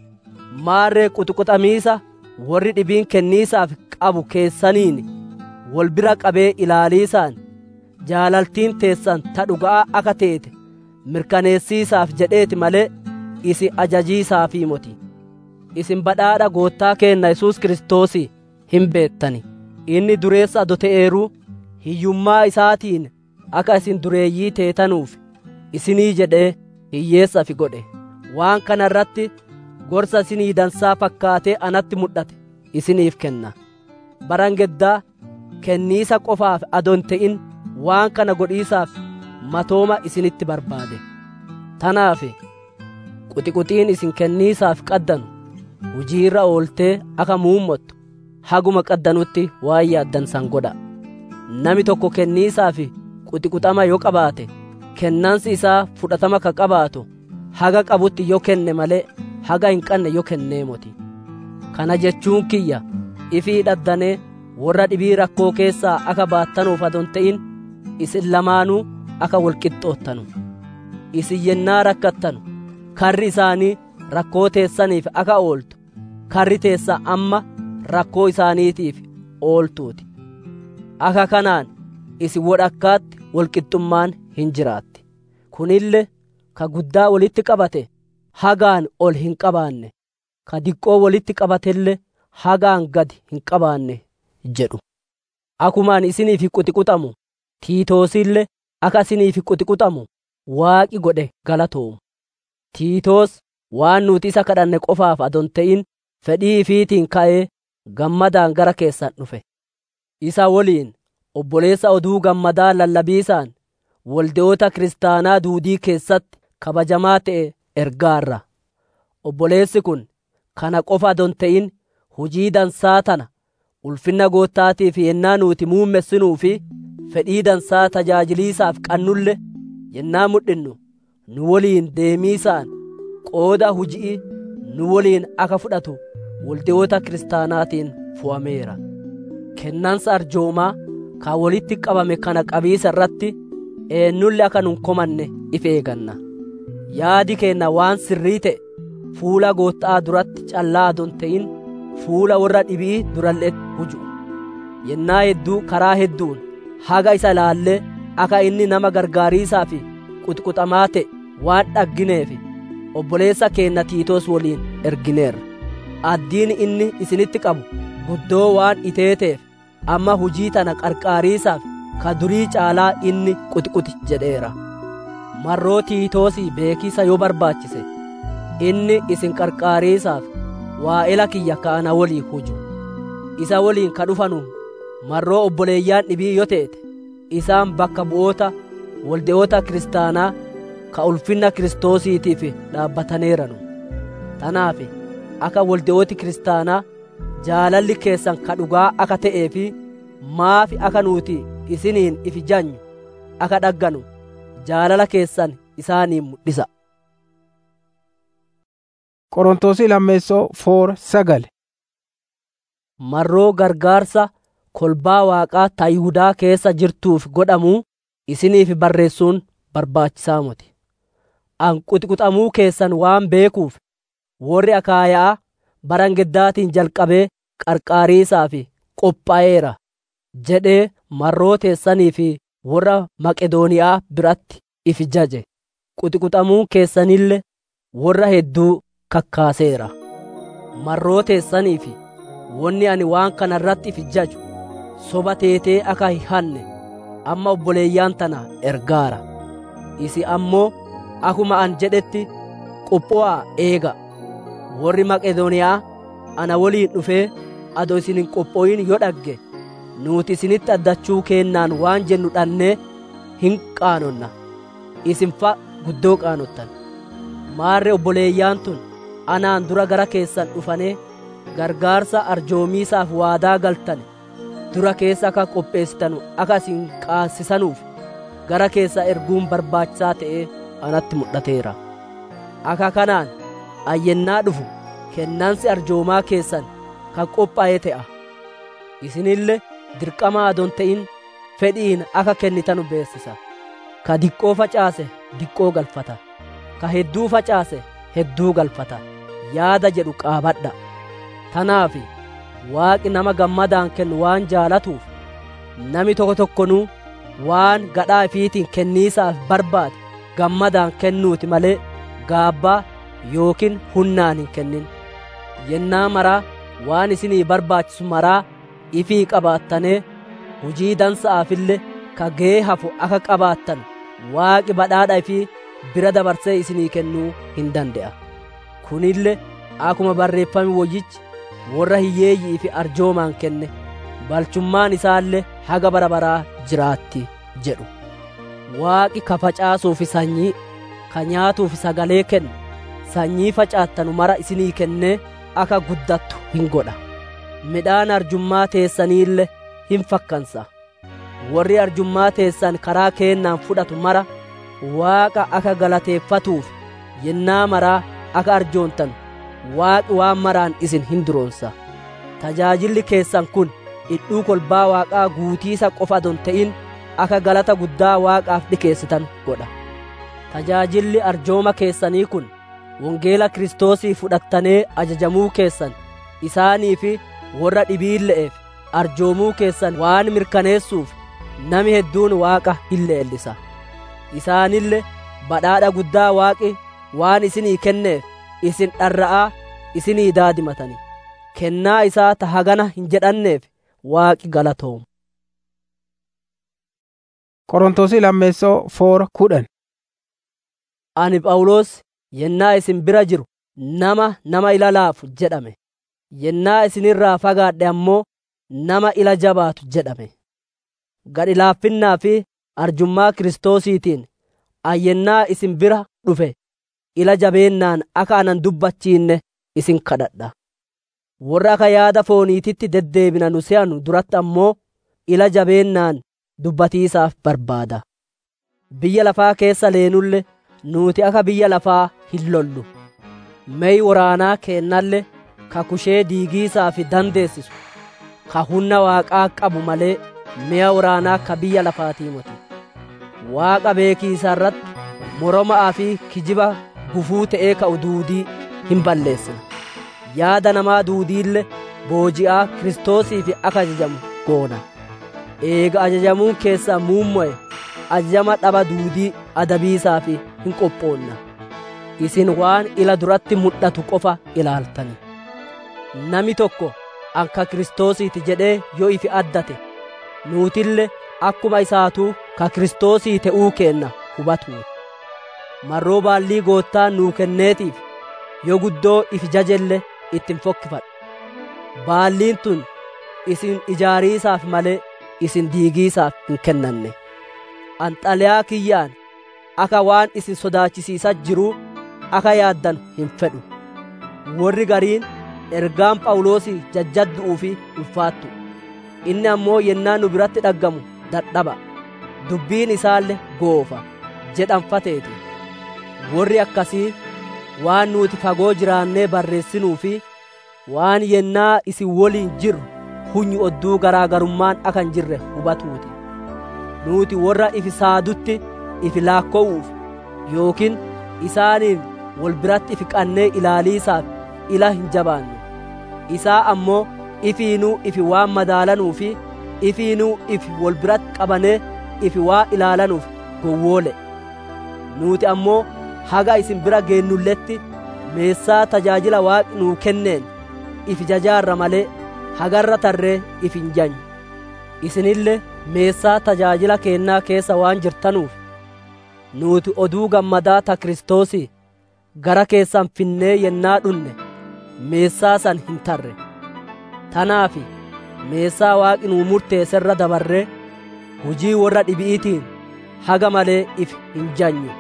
maarree quxquxamiisa warri dhibiin kenniisaaf qabu keessaniin wal bira qabee ilaaliisaan jaalaltiin teessan ta dhugaa akka teete mirkaneessiisaaf jedheeti malee isi ajajiisaafii moti isin badhaadha goottaa keenna yesuus kiristoosii hin beettani inni dureessa ado ta'eeruu hiyyummaa isaatiin akka isin dureeyyii teetanuuf isinii jedhee hiyyeessafi godhe waan kana irratti gorsa isinii dansaa fakkaatee anatti mul'ate isiniif kenna barangeddaa kenniisa qofaaf adon ta'in waan kana godhiisaaf matooma isinitti barbaade tanaaf quxiquxiin isin kenniisaaf qaddanu hujiirra ooltee akka muummottu haguma qaddanutti waan yaaddansan godha nami tokko kenniisaaf quxiquxama yoo qabaate kennansi isaa fudhatama ka qabaatu haga qabutti yoo kenne malee haga hin qanne yoo kennee moti kana jechuun kiyya ifii dhaddanee warra dhibii rakkoo keessaa akka baattanuuf adon ta'in isin lamaanuu akka walqixxoottanu isin yennaa rakkattanu karri isaanii rakkoo teessaniif akka ooltu karri teessa amma rakkoo isaaniitiif ooltuuti akka kanaan isin wodhakkaatti walqixxummaan hin jiraatti kunille ka guddaa walitti qabate hagaan ol hin qabaanne ka diqqoo walitti qabatelle hagaan gad hin qabaanne jedhu akumaan isiniif quxiquxamu tiitoosille akka isiniif quxiquxamu waaqi godhe galatoomu tiitoos waan nuti isa kadhanne qofaaf adon ta'in fedhii ifiitiin ka'ee gammadaan gara keessan dhufe isa woliin obboleessa oduu gammadaa lallabiisaan walde'oota kiristaanaa duudii keessatti kabajamaa ta'e ergaarra obboleessi kun kana qofa adon ta'in hujii dansaa tana ulfinna goottaatiif yennaa nuti muummessinuu fi fedhii dansaa tajaajiliisaaf qannulle yennaa mudhinnu nu woliin deemiisaan qooda hujii nu woliin akka fudhatu walde'oota kiristaanaatiin fo'ameera kennansa arjoomaa ka walitti qabame kana qabiisa irratti eenyulle akka nun komanne if eeganna yaadi keenna waan sirrii ta'e fuula goottaa duratti callaa adon ta'in fuula warra dhibii durallee huju yennaa hedduu karaa hedduun haga isa ilaallee akka inni nama gargaariisaa fi quxquxamaa ta'e waan dhaggineef obboleessa keenna tiitoos waliin ergineerra addiin inni isinitti qabu guddoo waan iteeteef amma hujii tana qarqaariisaaf ka durii caalaa inni quxquxi jedheera marroo tiitoosii beekisa yoo barbaachise inni isin qarqaariisaaf waa'ela kiyya ka'ana walii huju isa waliin ka dhufanu marroo obboleeyyaan dhibii yoo teete isaan bakka bu'oota walde'oota kiristaanaa ka ulfinna kiristoosiitiif dhaabbataneeranu tanaaf akka walde'ooti kiristaanaa jaalalli keessan ka dhugaa akka ta'ee fi maafi akka nuti isiniin ifi janyu akka dhagganu jaalala keessan isaaniin mul'isa. Qorontoosi lammeessoo foor sagale. Marroo gargaarsa kolbaa waaqaa ta Yihudaa keessa jirtuuf godhamuu isiniif barreessuun barbaachisaa miti. An quxquxamuu keessan waan beekuuf warri akaayaa barangeddaatiin jalqabee qarqaariisaaf qophaa'eera jedhee marroo teessanii fi warra Maqedooniyaa biratti if jaje quxquxamuu keessanille warra hedduu kakkaaseera marroo teessanii fi wonni ani waan kana irratti if jaju soba teetee akka hin hanne amma obboleeyyaan tana ergaara isi ammoo akuma an jedhetti qopho'aa eega warri maqedooniyaa ana waliin dhufee ado isin hin qophooyin yoo dhagge nuuti isinitti addachuu keennaan waan jennu dhannee hin qaanonna isin fa guddoo qaanottan maarre obboleeyyaan tun anaan dura gara keessan dhufanee gargaarsa arjoomiisaaf waadaa galtane dura keessa akka qopheessitanu akka isin qaansisanuuf gara keessa erguun barbaachisaa ta'ee anatti mul'ateera akka kanaan ayyennaa dhufu kennansi arjoomaa keessan kan qophaa'ee ta'a isinille dirqama adon ta'in fedhiin akka kennitanu beessisa ka diqqoo facaase diqqoo galfata ka hedduu facaase hedduu galfata yaada jedhu qaabadha tanaaf waaqi nama gammadaan kennu waan jaalatuuf nami tokko tokkonuu waan gadhaa ifiitiin kenniisaaf barbaade gammadaan kennuuti malee gaabbaa yookiin hunnaan hin kennin yennaa maraa waan isinii barbaachisu maraa ifii qabaattanee hujii dansa'aafillee ka ga'ee hafu akka qabaattan waaqi badhaadha ifii bira dabarsee isinii kennuu hin danda'a kunille akkuma barreeffame woyyichi warra hiyyeeyyii fi arjoomaan kenne balchummaan isaallee haga bara baraa jiraatti jedhu waaqi ka facaasuufi sanyii ka nyaatuufi sagalee kennu sanyii facaattanu mara isinii kennee akka guddattu hin godha midhaan arjummaa teessaniille hin fakkansa warri arjummaa teessan karaa keennaan fudhatu mara waaqa akka galateeffatuuf yennaa maraa akka arjoontan waaqi waan maraan isin hin duroonsa tajaajilli keessan kun hidhuu kolbaa waaqaa guutiisa qofa adon ta'in akka galata guddaa waaqaaf dhikeessitan godha tajaajilli arjooma keessanii kun wangeela Kiristoosii fudhattanee ajajamuu keessan isaanii fi warra dhibiille'eef arjoomuu keessan waan mirkaneessuuf nami hedduun waaqa hin leellisa isaanille badhaadha guddaa waaqi waan isinii kenneef isin dharra'aa isinii daadimatani kennaa isaa ta hagana hin jedhanneef waaqi galatoomu Qorontoosi lammeessoo foora kudhan. Ani Phaawulos yennaa isin bira jiru nama nama ila laafu jedhame yennaa isinirraa fagaadhe ammoo nama ila jabaatu jedhame gad laaffinnaa fi arjummaa Kiristoosiitiin ayyennaa isin bira dhufe ila jabeennaan akka anan dubbachiinne isin kadhadha warra akka yaada fooniititti deddeebina nu se'anu duratti ammoo ila jabeennaan dubbatiisaaf barbaada biyya lafaa keessa leenulle nuuti akka biyya lafaa hin lollu meey waraanaa keennalle ka kushee diigiisaa fi dandeessisu ka humna waaqaa qabu malee mi'a waraanaa ka biyya lafaatii moti waaqa beekiisa irratti moroma'aa fi kijiba gufuu ta'ee ka'u duudii hin balleessina yaada namaa duudiille booji'aa kiristoosiif akka ajajamu goona eega ajajamuun keessaa muummo'e ajajama dhaba duudii adabiisaa fi hin qophoonna isin waan ila duratti mul'atu qofa ilaaltani nami tokko akka kiristoosiiti jedhee yoo ifi addate nuutille akkuma isaatuu ka kiristoosii ta'uu keenna hubatu marroo baallii goottaa nuu kenneetiif yoo guddoo ifi jajelle ittin fokkifadhu baalliin tun isin ijaariisaaf malee isin diigiisaaf hin kennanne anxaliyaa kiyyaan akka waan isin sodaachisiisa jiruu akka yaaddan hin fedhu warri gariin ergaan phaawulosii jajjaddu'uu fi ulfaattu inni ammoo yennaa nu biratti dhaggamu dadhaba dubbiin isaalle goofa jedhanfateeti warri akkasii waan nuti fagoo jiraannee barreessinuu fi waan yennaa isin woliin jirru hunyi odduu garaagarummaan akka hin jirre hubatuuti nuti warra ifi saadutti ifi laakkowuuf yookiin isaaniin wal biratti ifi qannee ilaaliisaaf ila hin jabaannu isaa ammoo ifiinuu ifi waan madaalanuu fi ifiinuu ifi wal biratti qabanee ifi waa ilaalanuuf gowwoole nuti ammoo haga isin bira geennulletti meessaa tajaajila waaqi nuu kenneen ifi jajaarra malee hagarra tarree ifi hin janyu isinille meessaa tajaajila keennaa keessa waan jirtanuuf nuti oduu gammadaa ta kiristoosii gara keessan finnee yennaa dhunne meessaa san hin tarre tanaafi meessaa waaqi nuu murteesserra dabarree hujii warra dhibi'iitiin haga malee if hin janyu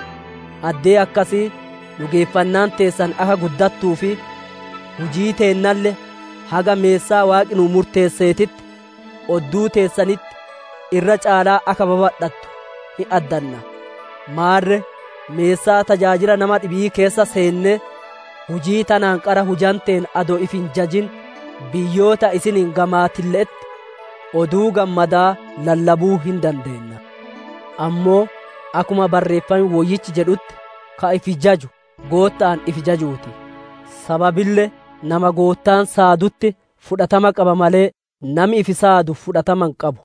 addee akkasii dhugeeffannaan teessan akka guddattuu fi hujii teennalle haga meessaa waaqi nuu murteesseetitti odduu teessanitti irra caalaa akka babadhattu hin addanna maarre meessaa tajaajila nama dhibii keessa seenne hujii tanaan qara hujanteen adoo if hin jajin biyyoota isiniin gamaatilleetti oduu gammadaa lallabuu hin dandeenna ammoo akkuma barreeffame woyyichi jedhutti ka ifi jaju goottaan ifi jajuuti sababille nama goottaan saadutti fudhatama qaba malee nami ifi saadu fudhatama hin qabu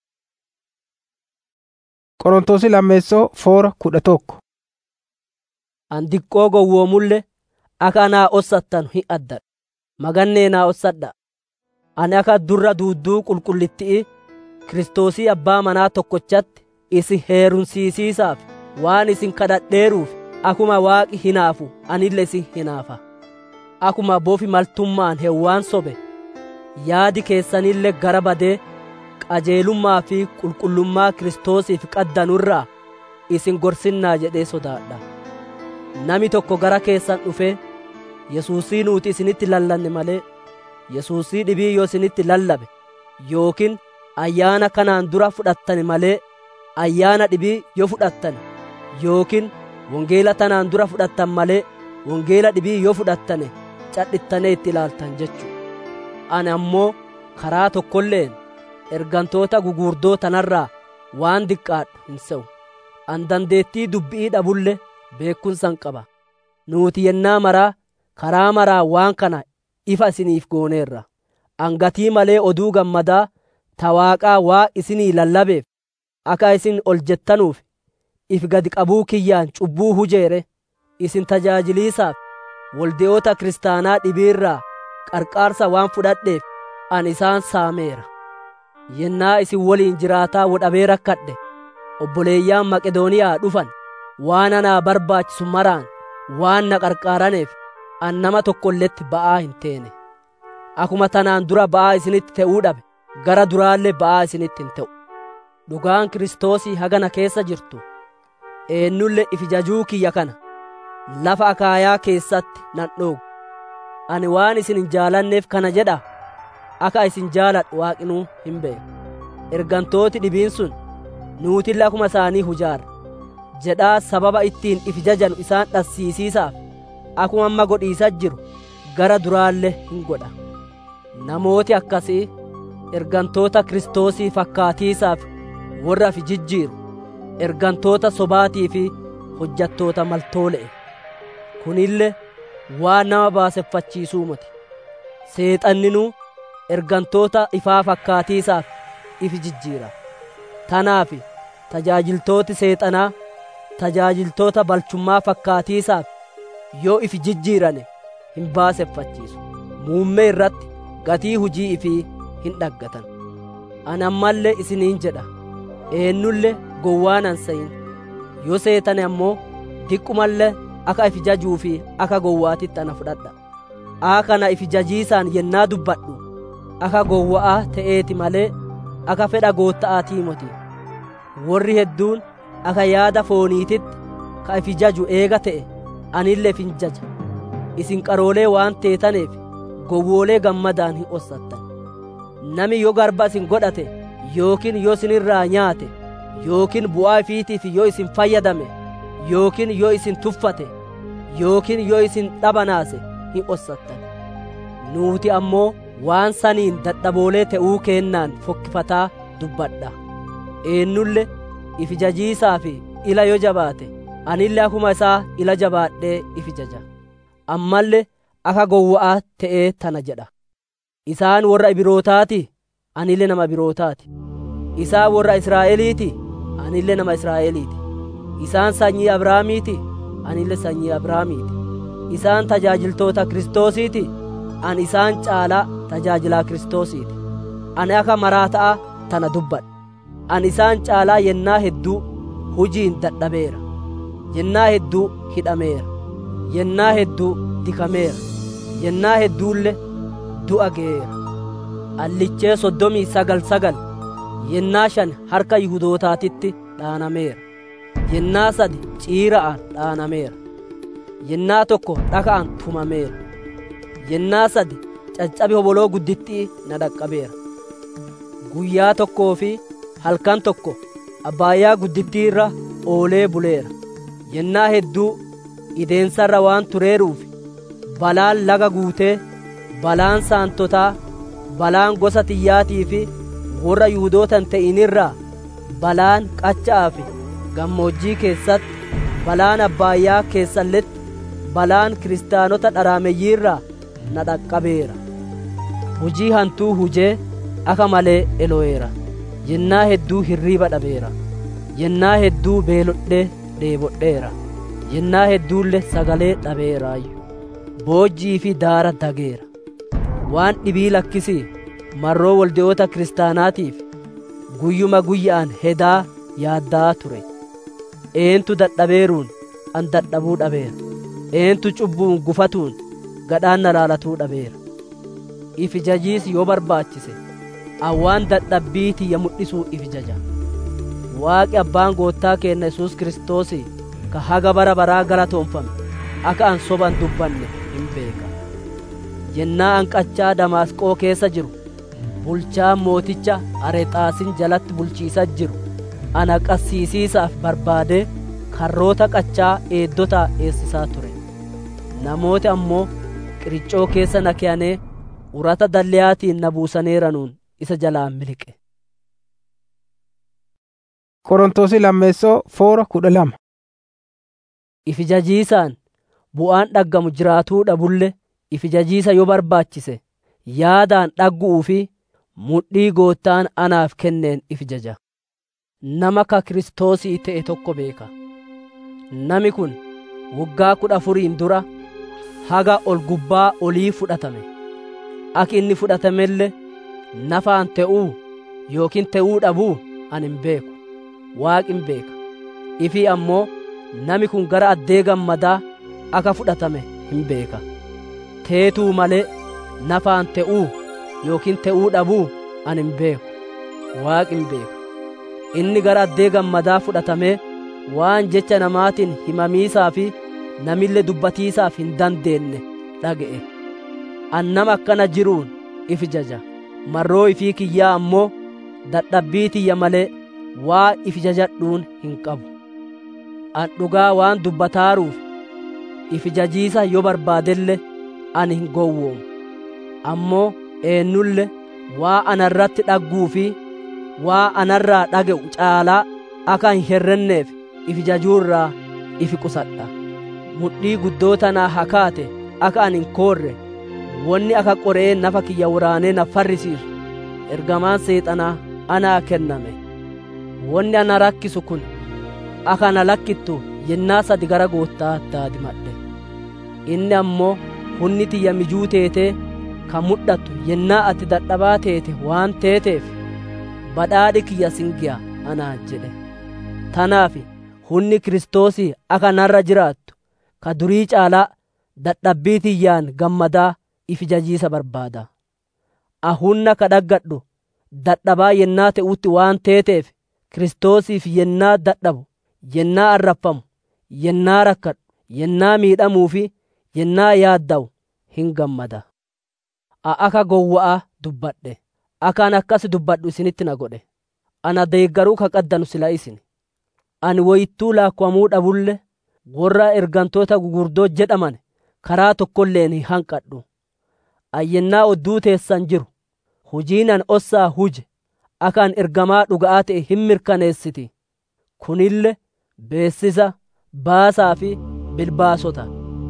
Qorontoosi lammeessoo foora kudha tokko. an diqqoo gowwoomulle akka anaa ossattan hin addadha magannee naa ossadha ani akka durra duudduu qulqullitti'i kiristoosii abbaa manaa tokkochatti isin heerumsiisiisaaf waan isin kadhadheeruuf akuma waaqi hinaafu anille isin hinaafa akuma bofi maltummaan hewwaan sobe yaadi keessanille gara badee qajeelummaa fi qulqullummaa kiristoosiif qaddanurraa isin gorsinnaa jedhee sodaadha nami tokko gara keessan dhufee yesuusii nuuti isinitti lallanne malee yesuusii dhibii yoo isinitti lallabe yookiin ayyaana kanaan dura fudhattane malee ayyaana dhibii yoo fudhattane yookiin wongeela tanaan dura fudhattan malee wongeela dhibii yoo fudhattane cadhittane itti ilaaltan jechuu ani ammoo karaa tokkolleen ergantoota gugurdoo tanarraa waan diqqaadhu hin se'u an dandeettii dubbi'ii dhabulle beekumsan qaba nuuti yennaa maraa karaa maraa waan kana ifa isiniif gooneerra angatii malee oduu gammadaa ta waaqaa waa isinii lallabeef akka isin ol jettanuuf if gadi qabuu kiyyaan cubbuu hujeere isin tajaajiliisaaf walde'oota kiristaanaa dhibiirraa qarqaarsa waan fudhadheef ani isaan saameera yennaa isin waliin jiraataa wodhabee rakkadhe obboleeyyaan maqedooniyaa dhufan waan anaa barbaachisu maraan waan na qarqaaraneef an nama tokkolletti ba'aa hin teene akuma tanaan dura ba'aa isinitti ta'uu dhabe gara duraallee ba'aa isinitti hin ta'u dhugaan kiristoosii hagana keessa jirtu eenyulle ifijajuu kiyya kana lafa akaayaa keessatti nan dhoogu ani waan isin hin jaalanneef kana jedha akka isin jaaladhu waaqinuu hin beeku ergantooti dhibiin sun nuutille akuma isaanii hujaarra jedhaa sababa ittiin ifijajanu isaan dhassiisiisaaf akuma amma godhiisa jiru gara duraallee hin godha namooti akkasii ergantoota kiristoosii fakkaatiisaaf warra fi jijjiiru ergantoota sobaatii fi hojjattoota maltoole'e kunille waan nama baaseffachiisuu miti seexanninuu ergantoota ifaa fakkaatiisaaf ifi jijjiira tanaaf tajaajiltooti seexanaa tajaajiltoota balchummaa fakkaatiisaaf yoo ifi jijjiirane hin baaseffachiisu muummee irratti gatii hujii ifii hin dhaggatan ani ammallee isiniin jedha eenyulle gowwaan an seyin yoo seetane ammoo diqqumallee akka ifi jajuu fi akka gowwaatitti ana fudhadha aa kana ifi jajiisaan yennaa dubbadhu akka gowwa'aa ta'eeti malee akka fedha gootta'aatii moti warri hedduun akka yaada fooniititti ka ifi jaju eega ta'e anillee fin jaja isin qaroolee waan teetaneef gowwoolee gammadaan hin ossattan nami yoo garba isin godhate yookiin yoo isinirraa nyaate yookiin bu'aa ifiitiif yoo isin fayyadame yookiin yoo isin tuffate yookiin yoo isin dhabanaase hin ossattan nuuti ammoo waan saniin dadhaboolee ta'uu keennaan fokkifataa dubbadha eenyulle ifi jajiisaa fi ila yoo jabaate anillee akuma isaa ila jabaadhee ifi jaja ammallee akka gowwa'aa ta'ee tana jedha isaan warra ibirootaati anillee nama ibirootaati isaan warra israa'eliiti anillee nama israa'eliiti isaan sanyii abrahaamiiti anillee sanyii abrahaamiiti isaan tajaajiltoota kiristoosiiti an isaan caalaa tajaajilaa kiristoosiiti ani akka maraataa tana dubbadha an isaan caalaa yennaa hedduu hujiin dadhabeera yennaa hedduu hidhameera yennaa hedduu dikameera yennaa hedduulle du'a ge'eera allichee soddomii sagal sagal yennaa shan harka yihudootaatitti dhaanameera yennaa sadi ciira'aan dhaanameera yennaa tokko dhaka'aan tumameera yennaa sadi caccabi hoboloo guddittii na dhaqqabeera guyyaa tokkoo fi halkan tokko abbaayyaa guddittii irra oolee buleera yennaa hedduu ideensarra waan tureeruuf balaan laga guutee balaan saantotaa balaan gosa tiyyaatii fi warra yuudootan ta'inirraa balaan qacha'aa fi gammoojjii keessatti balaan abbaayyaa keessalletti balaan kiristaanota dharaameeyyiirraa na dhaqqabeera hujii hantuu hujee akka malee elo'eera yennaa hedduu hirriiba dhabeera yennaa hedduu beelodhee dheebodheera yennaa hedduulle sagalee dhabeeraayyu boojjii fi daara dageera waan dhibii lakkisii marroo walde'oota kiristaanaatiif guyyuma guyya'an hedaa yaaddaa ture eentu dadhabeeruun an dadhabuu dhabeera eentu cubbuun gufatuun gadhaan na laalatuu dhabeera ifi jajiis yoo barbaachise awwaan dadhabbii tiyya mul'isuu ifi jaja waaqi abbaan goottaa keenna yesuus kiristoosii ka haga bara baraa galatoonfame akka an soban dubbanne hin beeka yennaa an qachaa damaasqoo keessa jiru bulchaan mooticha arexaasin jalatti bulchiisa jiru ana qassiisiisaaf barbaadee karroota qachaa eeddotaa eessisaa ture namooti ammoo qiriccoo keessa na keeyanii urata dalleyaatiin na buusaneeranuun isa jalaa miliqe Qorontoosi lammeessoo foora kudha lama. ifi jajiisaan bu'aan dhaggamu jiraatuu dhabulle ifijajiisa yoo barbaachise yaadaan dhaggu'uu fi mudhii goottaan anaaf kenneen ifijaja nama ka kiristoosii ta'e tokko beeka nami kun waggaa kudha afuriin dura haga ol gubbaa olii fudhatame aki inni fudhatamelle nafaan te'uu yookiin te'uu dhabuu ani hin beeku waaqi hin beeka ifii ammoo nami kun gara addee gammadaa aka fudhatame hin beeka teetuu malee nafaan te'uu yookiin te'uu dhabuu ani hin beeku waaqi hin beeka inni gara addee gammadaa fudhatamee waan jecha namaatiin himamiisaa fi namille dubbatiisaaf hin dandeenye dhaga'e an nama akkana jiruun ifi jaja marroo ifii kiyyaa ammoo dadhabbii tiyya malee waa ifi jajadhuun hin qabu an dhugaa waan dubbataaruuf ifi jajiisa yoo barbaadelle ani hin gowwoomu ammoo eennulle waa anarratti dhagguu fi waa anarraa dhaga'u caalaa akka hin herrenneef ifi jajuurraa ifi qusadha mudhii guddoo tanaa hakaate akka ani hin koorre wonni akka qoree nafa kiyya waraanee na farrisiisu ergamaan seexanaa anaa kenname wonni ana rakkisu kun akka na lakkittu yennaa sadi gara goottaa daadimadhe inni ammoo hunni tiyya mijuu teetee ka mudhattu yennaa ati dadhabaa teete waan teeteef badhaadhi kiyya singiya anaa jedhe tanaaf hunni kiristoosii akka narra jiraattu ka durii caalaa dadhabbii tiyyaan gammadaa ifi jajiisa barbaada ahunna ka dhaggadhu dadhabaa yennaa te'utti waan teeteef kiristoosiif yennaa dadhabu yennaa arraffamu yennaa rakkadhu yennaa miidhamuu fi yennaa yaaddawu hin gammada a aka gowwa'a dubbadhe akaan akkas dubbadhu isinitti na godhe ana deeggaruu ka qaddanu sila isin ani woyittuu laakkwamuu dhabulle warra ergantoota gugurdoo jedhaman karaa tokkolleen hin hanqadhu ayyennaa odduu teessan jiru hujiinan ossaa huje akaan ergamaa dhuga'aa ta'e hin mirkaneessiti kunille beessisa baasaa fi bilbaasota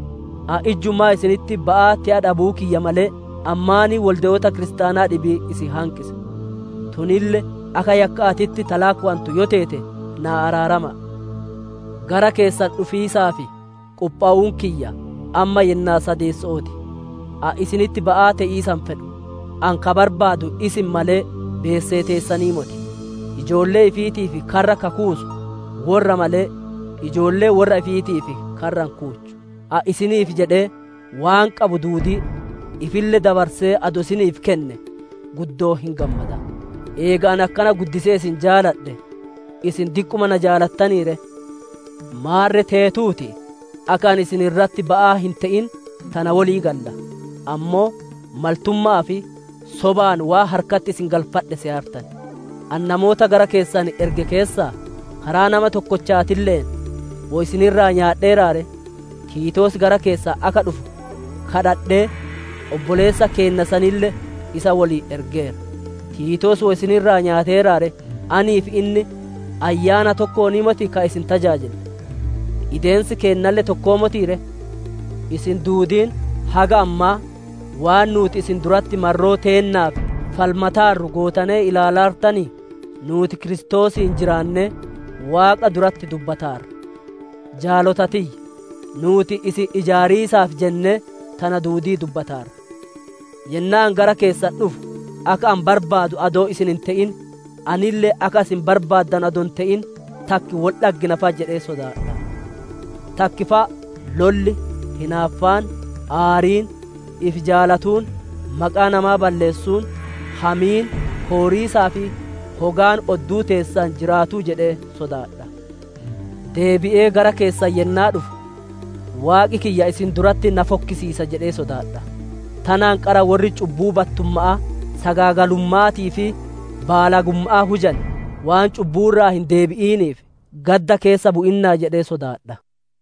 a ijjummaa isinitti ba'aa ti'a dhabuu kiyya malee ammaanii walde'oota kiristaanaa dhibii isi hanqise tunille aka yakka atitti talaakwantu yo teete naa araarama gara keessan dhufiisaa fi quphaa'uun kiyya amma yennaa sadeessooti a isinitti ba'aa te'iisan fedhu an ka barbaadu isin malee beessee teessanii moti ijoollee ifiitiif karra kakuusu warra malee ijoollee warra ifiitiif karran kuuchu a isiniif jedhee waan qabu duudii ifille dabarsee ado isiniif kenne guddoo hin gammada eega an akkana guddisee isin jaaladhe isin diqquma na jaalattaniire maarre teetuuti akka an isin irratti ba'aa hin ta'in tana walii galla ammoo maltummaa fi sobaan waa harkatti isin galfadhe si hartan an namoota gara keessan erge keessaa karaa nama tokkochaatilleen wo isinirraa nyaadheeraare tiitoos gara keessaa aka dhufu kadhadhee obboleessa keenna sanille isa walii ergeera tiitoos wo isinirraa nyaateeraare aniif inni ayyaana tokkoonimoti ka isin tajaajile ideensi keennalle tokkoomotiire isin duudiin haga ammaa waan nuuti isin duratti marroo teennaaf falmataarru gootanee ilaalaartanii nuuti kiristoosiin jiraanne waaqa duratti dubbataarra jaalotatiyya nuuti isin ijaariisaaf jenne tana duudii dubbataarra yennaan gara keessan dhufu akka an barbaadu adoo isin hin ta'in anillee akka isin barbaaddan adon ta'in takki wol dhagginafa jedhee sodaadha takkifa lolli hinaaffaan aariin if jaalatuun maqaa namaa balleessuun hamiin hooriisaa fi hogaan odduu teessan jiraatuu jedhee sodaadha deebi'ee gara keessan yennaa dhufu waaqi kiyya isin duratti na fokkisiisa jedhee sodaadha tanaan qara warri cubbuu battummaa sagaagalummaatii fi baalagummaa hujan waan cubbuurraa hin deebi'iiniif gadda keessa bu'innaa jedhee sodaadha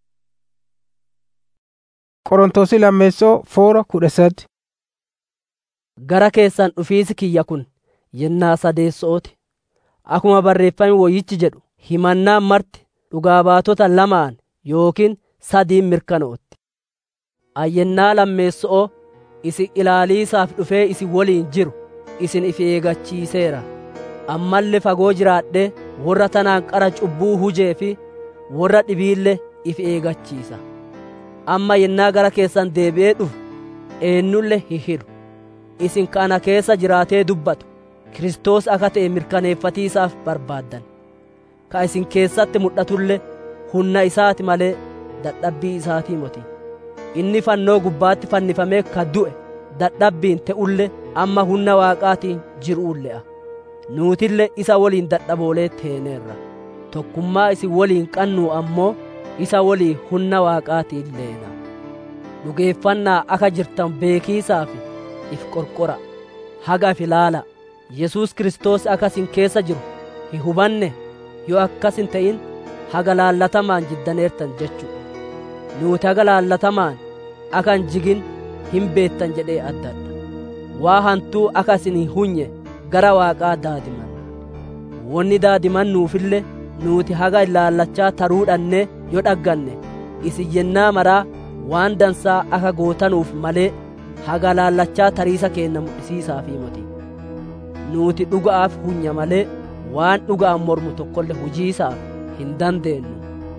Qorontoosi lammeessoo foora kudha sadi. Gara keessan dhufiisi kiyya kun yennaa sadeessooti. Akkuma barreeffame woyyichi jedhu himannaan marti dhugaa baatota lamaan yookiin sadiin mirkanootti. ayyennaa lammeessoo isin ilaaliisaaf dhufee isin woliin jiru isin if eegachiiseera ammallee fagoo jiraadhe warra tanaan qara cubbuu hujee fi warra dhibiille if eegachiisa amma yennaa gara keessan deebi'ee dhufu eenyulle hin hidhu isin kana keessa jiraatee dubbatu Kiristoos akka ta'e mirkaneeffatiisaaf barbaaddan ka isin keessatti mul'atulle humna isaati malee dadhabbii isaatii moti inni fannoo gubbaatti fannifamee ka du'e dadhabbiin te'ulle amma humna waaqaatiin jiruulle'a nuutille isa woliin dadhaboolee teeneerra tokkummaa isin woliin qannuu ammoo isa wolii humna waaqaatiin leena dhugeeffannaa akka jirtan beekiisaaf if qorqora haga if ilaala yesus kiristoos akka isin keessa jiru hin hubanne yoo akkas hin ta'in haga laallatamaan jiddaneertan jechuu nuuti haga laallatamaan akka hin jigin hin beettan jedhee addadha waa hantuu akka isin hin hunye gara waaqaa daadimanna wonni daadimannuufille nuuti haga ilaallachaa taruudhanne yoo dhagganne isin yennaa maraa waan dansaa akka gootanuuf malee haga laallachaa tariisa keenna mul'isiisaafii moti nuuti dhuga'aaf hunya malee waan dhuga'an mormu tokkolle hujiisaaf hin dandeenyu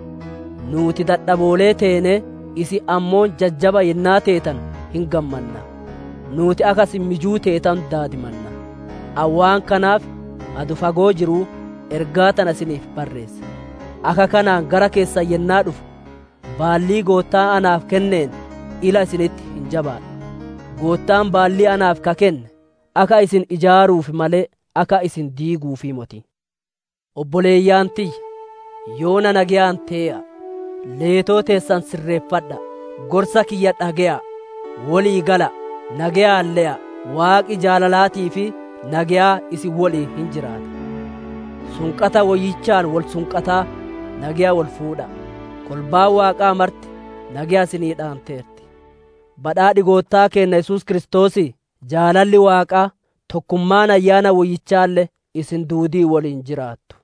nuuti dadhaboolee teene isi ammoon jajjaba yennaa teetan hin gammanna nuuti akasin mijuu teetan daadimanna awwaan kanaaf adu fagoo jiruu ergaa tana isiniif barreesse akka kanaan gara keessan yennaa dhufu baallii goottaa anaaf kenneen ila isinitti hin jabaadhu goottaan baallii anaaf ka kenne akka isin ijaaruuf malee akka isin diiguufi moti obboleeyyaan tiyya yoona nagayaan tee'a leetoo teessan sirreeffadha gorsa kiyya dhage'a walii gala nagayaan le'a waaqi jaalalaatii fi nagayaa isin wolii hin jiraata sunqata woyyichaan wal sunqataa nagayaa wal fuudha kolbaan waaqaa marti nagayaa isinii dhaanteerti badhaadhi goottaa keenna yesus kiristoosii jaalalli waaqaa tokkummaan ayyaana woyyichaallee isin duudii waliin jiraattu